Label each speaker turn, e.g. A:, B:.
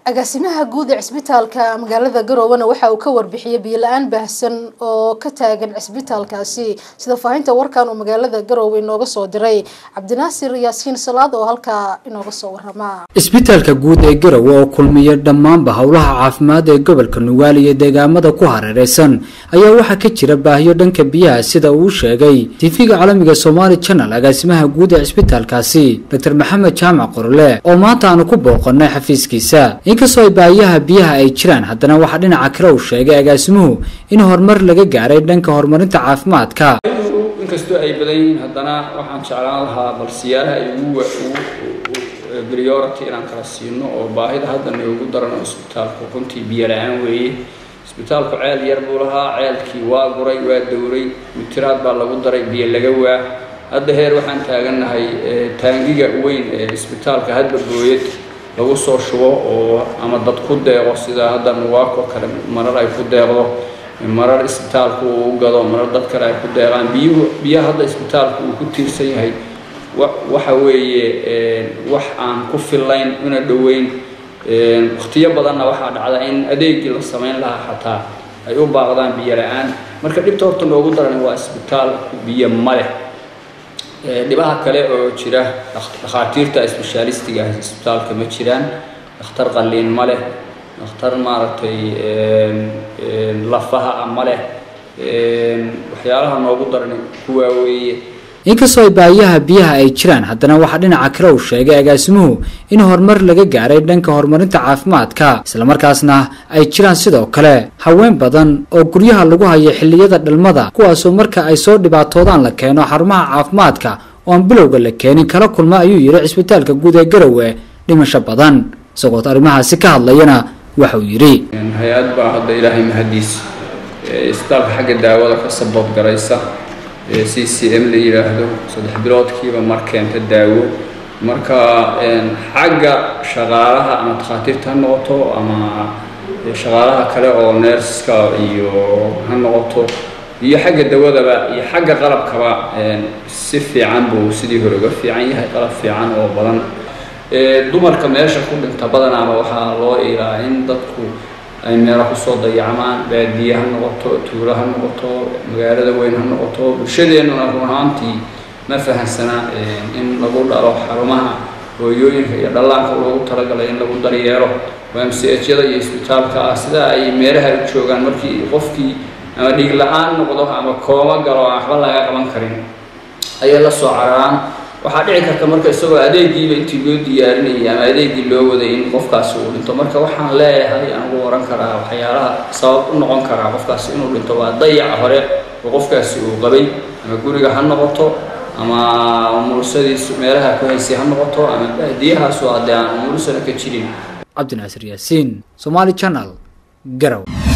A: agaasimaha guud ee cisbitaalka magaalada garowana waxa uu ka warbixiyey biyo-la-aan baahsan oo ka taagan cisbitaalkaasi sida faahinta warkan uu magaalada garowe inooga soo diray cabdinaasir yaasiin salaad oo halkaa inooga soo warama
B: cisbitaalka guud ee garowe oo kulmiya dhammaanba howlaha caafimaad ee gobolka nugaal iyo deegaamada ku hareereysan ayaa waxaa ka jira baahiyo dhanka biyaha sida uu sheegay tv-ga caalamiga somaali channel agaasimaha guud ee cisbitaalkaasi doctor maxamed jaamac qorle oo maanta aanu ku booqanay xafiiskiisa inkastoo ay baahiyaha biyaha ay jiraan haddana waxaa dhinaca kale uu sheegay agaasimuhu in horumar laga gaaray dhanka horumarinta caafimaadka
C: inkastoo ay badan yihiin haddana waxaan jeclaan lahaa bal siyaalaha ay ugu priority inaan kala siino oo baahida hadda noogu daran oo isbitaalku runtii biyo la-aan weeye isbitaalku ceel yar buu lahaa ceelkii waa guray waa dowray mitiraad baa lagu daray biyo laga waa hadda heer waxaan taagannahay taangiga weyn ee isbitaalka hadba booyad lagu soo shubo oo ama dad ku deeqo sida hadda nuwaako kale marar ay ku deeqdo marar isbitaalku uu gado marar dad kale ay ku deeqaan biyuhu biyaha hadda isbitaalku uu ku tiirsan yahay waxa weeye wax aan ku fillayn una dhoweyn wakhtiyo badanna waxaa dhacda in adeegii la samayn lahaa xataa ay u baaqdaan biyo la-aan marka dhibta horta noogu daran waa isbitaal biyo ma leh dhibaha kale oo jira dhakhaatiirta sbeshaalistiga ah isbitaalka ma jiraan dhakhtar qalliin ma leh dhakhtar maaragtay lafaha ah ma leh waxyaalaha noogu daran kuwaa weeye
B: inkastoo ay baahiyaha biyaha ay jiraan haddana waxaa dhinaca kale uu sheegay agaasimuhu in horumar laga gaaray dhanka horumarinta caafimaadka islamarkaasna ay jiraan sidoo kale haween badan oo guryaha lagu hayo xilliyada dhalmada kuwaasoo marka ay soo dhibaatoodaan la keeno xarumaha caafimaadka oo aan bilowga la keenin kala kulma ayuu yidhi cisbitaalka guud ee garowe dhimasho badan isagoot arrimahaasi ka hadlayana waxauu yidhi
C: hay-ad baa hadda ilaahay mahadiis isbitaalka xagga daawada ka sabood garaysa c c m la yidhaahdo saddex biloodkiiba mar keenta daawo marka xagga shaqaalaha ama takhaatiirta ha noqoto ama shaqaalaha kale oo neerska iyo ha noqoto iyo xagga dawadaba iyo xagga qalabkaba si fiican buu sidii hore uga fiican yahay qalab fiican oo badan dumarka meesha ku dhinta badanaaba waxaa loo ilaa in dadku ay meelo kusoo dayacmaan baadiye ha noqoto tuulo ha noqoto magaalada weyn ha noqoto bulshadeennuna run ahaantii ma fahansana in lagu dhalo xarumaha hooyooyinka iyo dhallaanka loogu talagalay in lagu daryeelo mchada iyo isbitaalka ah sida ay meelaha u joogaan markii qofkii ama dhiig la-aan noqdo ama koomo galo aan waxba laga qaban karin ayay la soo cararaan waxaa dhici karta marka isagoo adeegiiba intii loo diyaarinayay ama adeegii loo waday in qofkaasi uu dhinto marka waxaan leeyahay aan ugu oran karaa waxyaalaha sabab u noqon karaa qofkaasi inuu dhinto waa dayaca hore oo qofkaasi uu qabay ama guriga ha noqoto ama umulusadiisu meelaha ku haysay ha noqoto ama baadiyahaasu haddee aan umulusana ka jirin
B: cabdinaasir yaasiin somaali channel garow